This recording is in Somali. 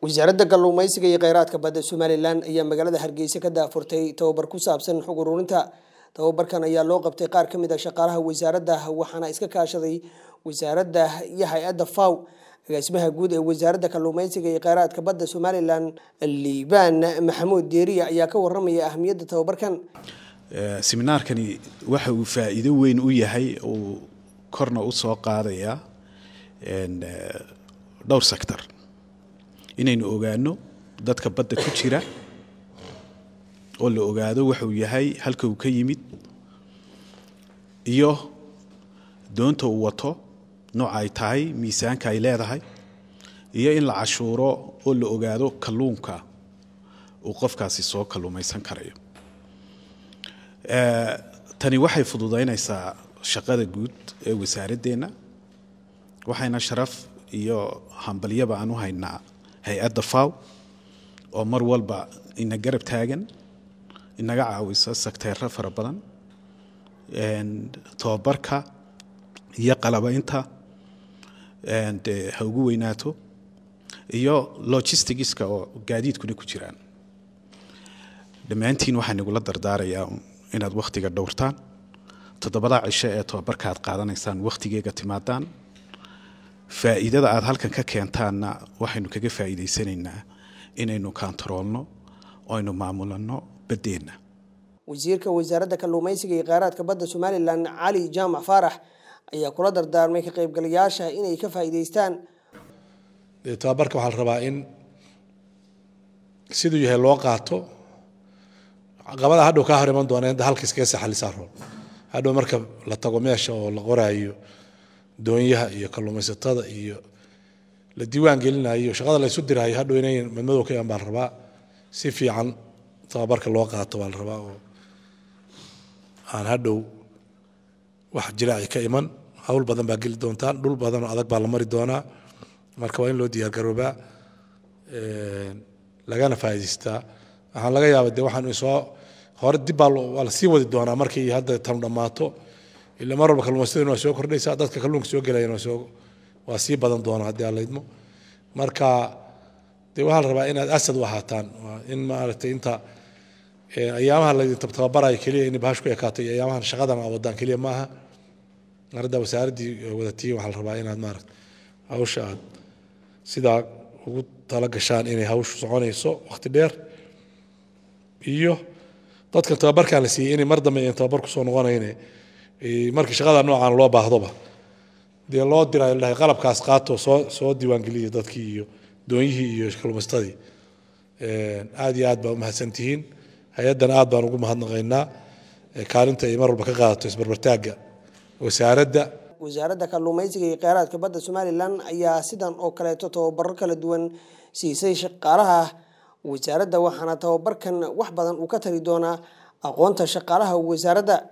wasaaradda kalluumeysiga iyo kheyraadka badda somalilan ayaa magaalada hargeysa ka daafurtay tababar ku saabsan xog ururinta tababarkan ayaa loo qabtay qaar ka mid a shaqaalaha wasaaradda waxaana iska kaashaday wasaaradda iyo hay-adda faw agaasimaha guud ee wasaaradda kalluumeysiga iyo kheyraadka badda somalilan liibaan maxamuud deeriya ayaa ka waramaya ahamiyadda tababarkan seminaarkani waxa uu faa'iido weyn u yahay uu korna u soo qaadayaa dhowr sector inaynu ogaano dadka badda ku jira oo la ogaado waxa uu yahay halka uu ka yimid iyo doonta uu wato nooca ay tahay miisaanka ay leedahay iyo in la cashuuro oo la ogaado kalluunka uu qofkaasi soo kalluumaysan karayo tani waxay fududaynaysaa shaqada guud ee wasaaradeenna waxayna sharaf iyo hambalyaba aan u haynaa hay-adda faw oo mar walba ina garab taagan inaga caawisa sakteero fara badan tobabarka iyo qalabaynta de ha ugu weynaato iyo logisticska oo gaadiidkuna ku jiraan dhammaantiin waxaan igula dardaarayaa inaad wakhtiga dhowrtaan toddobada cisho ee tobabarka aad qaadanaysaan wakhtigeega timaadaan faa'iidada aad halkan ka keentaanna waxaynu kaga faa'iidaysanaynaa inaynu kaantaroolno oo aynu maamulanno baddeenna wasiirka wasaaradda kalluumeysiga iyo kheyraadka badda somalilan cali jaamac faarax ayaa kula dardaarmay ka qaybgalayaasha inay ka faa'iidaystaan tababarka waxaa la rabaa in siduu yahay loo qaato qabada hadhow kaa hor iman doona inta halka iskaga saxalisaa rool hadhow marka la tago meesha oo la qoraayo doonyaha iyo kalluumaysatada iyo la diiwaan gelinayo shaqada la isu diraayo hadhow inay madmadow ka iman baa la rabaa si fiican tababarka loo qaato baa la rabaa oo aan hadhow wax jiraaci ka iman hawl badan baa geli doontaan dhul badan oo adag baa la mari doonaa marka waa in loo diyaargaroobaa lagana faa'idaystaa waxaan laga yaaba de waxaan soo hore dib baa waa la sii wadi doonaa markii hadda tanu dhammaato ila mar walba kalluumaystaduna waa soo kordhaysaa dadka kalluunka soo gelayana waa soo waa sii badan doonaa haddii aan laydmo marka de waxaa la rabaa inaad asad u ahaataan in maaragtay inta ayaamaha laydin tababarayo keliya in bahash ku ekaato iyo ayaamahan shaqadan aa wadaan keliya maaha hadda wasaaraddii wadatiin waxaa la rabaa inaad maaragta hawsha aad sidaa ugu tala gashaan inay hawshu soconayso waqti dheer iyo dadkan tababarkan la siiyey inay mar dambe aan tababar kusoo noqonayne markii shaqada noocan loo baahdoba dee loo dirayo la dhahay qalabkaas qaato soo soo diiwaangeliya dadkii iyo doonyihii iyo kalluumaystadii aad iyo aad baa u mahadsantihiin hay-addan aad baan ugu mahadnaqaynaa kaalinta ay mar walba ka qaadato isbarbartaagga wasaaradda wasaaradda kalluumeysiga iyo kheyraadka badda somalilan ayaa sidan oo kaleeto tababaro kala duwan siisay shaqaalaha wasaaradda waxaana tababarkan wax badan uu ka tari doonaa aqoonta shaqaalaha wasaaradda